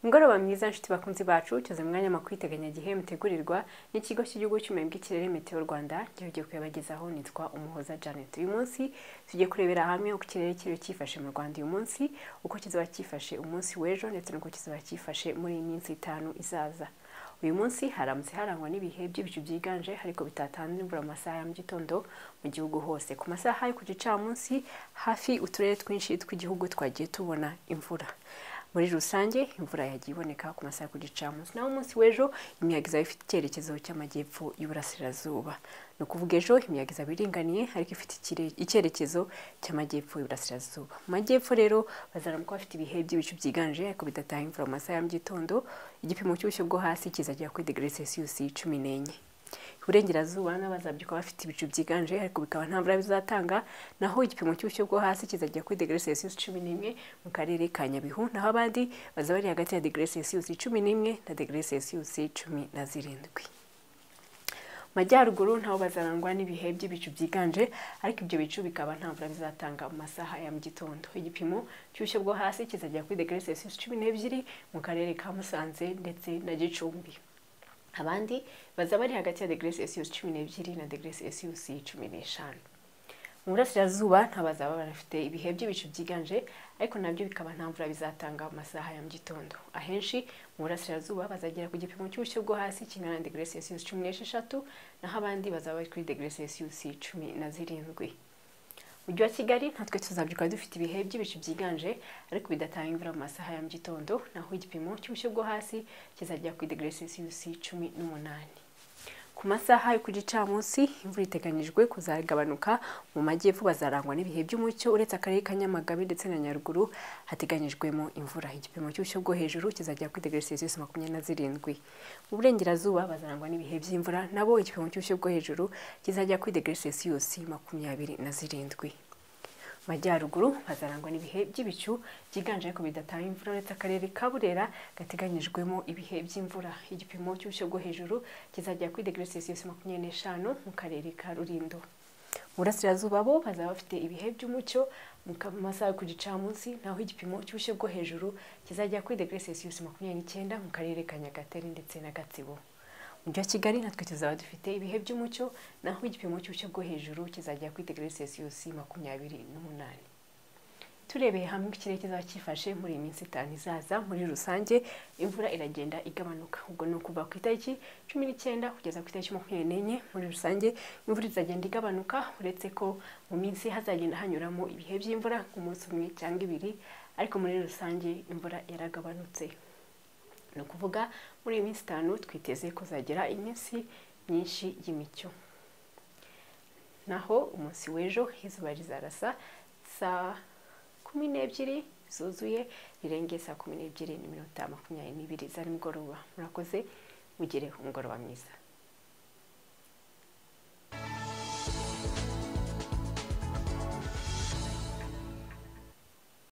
ingoroba myiza nshuti bakunzi bacu cyuze mwanya mu kwiteganyagihe mutegurirwa n'ikigo cy'igihugu cy'ubumenyi bw'ikirere meteo rwanda gihugiye kuyabagezaho nitwa umuhoza janet uyu munsi tugiye kurebera hamwe uko ikirere kiri cyifashe mu rwanda uyu munsi uko kizaba cyifashe umunsi w'ejo ndetse n'uko kizaba cyifashe muri iyi minsi itanu izaza uyu munsi haramutse harangwa n'ibihe by'ibicu byiganje ariko bitatanze imvura mu masaha ya mu gitondo mu gihugu hose ku masaha yo ku gicamunsi hafi uturere twinshi tw'igihugu twagiye tubona imvura muri rusange imvura yagiye iboneka ku masaha yo ku gicamunsi naho umunsi w'ejo imiyaga izaba ifite icyerekezo cy'amajyepfo y'uburasirazuba ni ukuvuga ejo imiyaga izaba iringaniye ariko ifite ikire- icyerekezo cy'amajyepfo y'uburasirazuba mu majyepfo rero bazaramuka bafite ibihe by'ibicu byiganje ariko bidatanga imvura mu masaha ya mu gitondo igipimo cy'ubushyu bwo hasi kizagera kuri degere celsius cumi n'enye iburengerazuba n'abazabyuka bafite ibicu byiganje ariko bikaba nta mvura bizatanga naho igipimo cy'ubushyu bwo hasi kizajya kuri degere celsius cumi n'imwe mu karere ka nyabihu naho abandi bazaba bari hagati ya degere celsius cumi n'imwe na degere celsius cumi na zirindwi mu majyaruguru ntaho bazarangwa n'ibihe by'ibicu byiganje ariko ibyo bicu bikaba nta mvura bizatanga mu masaha ya mu gitondo igipimo cy'ubushyu bwo hasi kizajya kuri degere celsius cumi n'ebyiri mu karere ka musanze ndetse na gicumbi abandi bazaba bari hagati ya degere celsius cumi n'ebyiri na degere celsius cumi n'eshanu mu burasirazuba nta bazaba banafite ibihe by'ibicu byiganje ariko nabyo bikaba nta mvura bizatanga mu masaha ya mu gitondo ahenshi mu burasirazuba bazagera ku gipimo cy'ubushyu bwo hasi kingana na degere celsius cumi n'esheshatu naho abandi bazaba bari kuri degere celsius cumi na zirindwi mujyi wa kigali natwe tuzabyuka dufite ibihe by'ibicu byiganje ariko bidatanga imvura mu masaha ya mu gitondo naho igipimo cy'ubushyu bwo hasi kizajya kuri degere celsius cumi n'umunani ku masaha yo ku gicamunsi imvura iteganyijwe kuzagabanuka mu majyepfo bazarangwa n'ibihe by'umucyo uretse akarere ka nyamagabe ndetse na nyaruguru hateganyijwemo imvura igipimo cy'ubushyu bwo hejuru kizagera kuri degere celsius makumyabiri na zirindwi mu burengerazuba bazarangwa n'ibihe by'imvura nabo igipimo cy'ubushyu bwo hejuru kizajya kuri degere celsius makumyabiri na zirindwi mu majyaruguru hazarangwa n'ibihe by'ibicu byiganje ariko bidatanga imvura uretse akarere ka burera gateganyijwemo ibihe by'imvura igipimo cy'ubushyu bwo hejuru kizagera kuri degere celsius makumyabiri n'eshanu mu karere ka rurindo mu burasirazuba bo bazaba bafite ibihe by'umucyo mu ka- mu masaha yo ku gicamunsi naho igipimo cy'ubushyu bwo hejuru kizagera kuri degere celsius makumyabiri n'icyenda mu karere ka nyagatare ndetse na gatsibo mujyi wa kigali natwe tuzaba dufite ibihe by'umucyo naho igipimo cy'ubushyu bwo hejuru kizajya kuri degere celsius makumyabiri n'umunani turebeye hamwe uko ikirere kizaba cyifashe muri iyi minsi itanu izaza muri rusange imvura iragenda igabanuka ubwo ni ukuva ku itariki cumi n'icyenda kugeza ku itariki makumyabiri n'enye muri rusange imvura izagenda igabanuka uretse ko mu minsi hazagenda hanyuramo ibihe by'imvura nk'umunsi umwe cyangwa ibiri ariko muri rusange imvura yaragabanutse ni ukuvuga muri iyi minsi itanu twiteze kuzagira iminsi myinshi y'imicyo naho umunsi w'ejo izuba rizarasa saa kumi n'ebyiri zuzuye rirenge saa kumi n'ebyiri n'iminota makumyabiri n'ibiri za nimugoroba murakoze mugire umugoroba mwiza